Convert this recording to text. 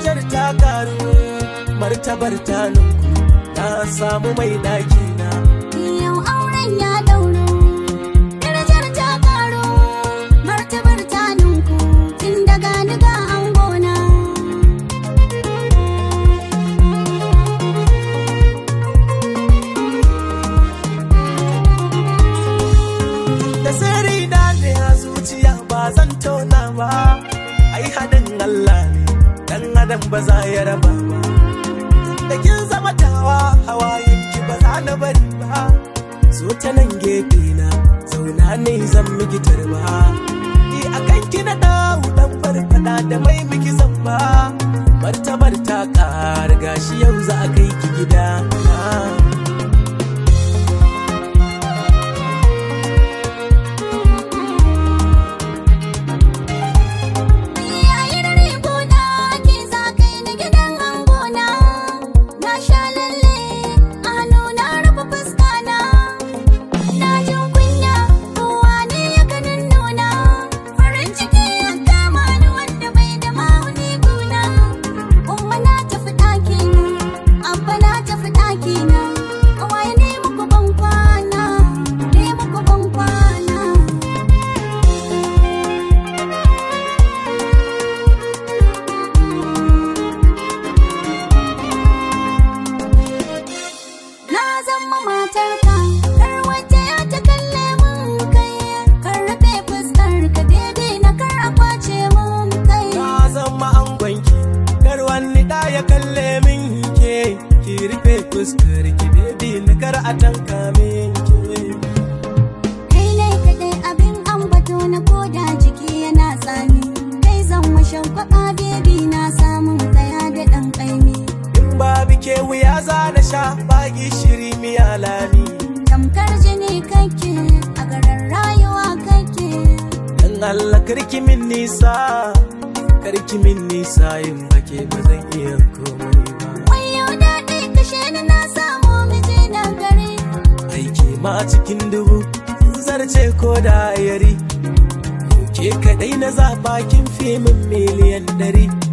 darajar ta karu martabar ta nunku na samu mai daki na Yau auren ya dauro, darajar ta karo, martabar ta nunku, tun daga niga angona. da sirri na ne a zuciya ba zan tona ba ai hadin Allah ne dan adam ba za ya raba ba da kin zama tawa hawayen ki ba za na bari ba so ta nan gefe na zauna ne zan miki tarba ni akan ki na dawo dan farfada da mai miki zamba martabar ta ƙar gashi yau za a kai ki gida Yayin rigona ke za kai ni gidan angona, na sha lalle, a hannu na rufe fuska na. Na jin kunya, kowa ne ya ganin nuna, farin ciki ya kama ni wanda bai da ma'auni guna. Umma na tafi ɗaki na, abba na tafi ɗaki na, ƙawaye ne muku ban kwana, ne muku ban kwana. Na zama matarka, kar wata ya ta kalle mun kai, kar rufe fuskar ka daidai na kar a kwace mun kai. Na zama angonki, kar wani da ya kalle min ke, ki rufe fuskar ki baby na kar a tanka min ke. Kai ne kaɗai abin ambato na koda jiki yana tsami, kai zan washen kwaɓa bebi na samun kaya da ɗan ƙaimi. In babu ke wuya za na sha ba gishiri miya lami. Tamkar jini kake, a garin rayuwa kake. Dan Allah karki min nisa, karki min nisa in bake ba zan iya komai ba. Wayo daɗi kashe ni na samu miji na gari. Aiki ma cikin dubu, zarce ko da yari. Ke kaɗai na zaɓa kin fi min miliyan ɗari.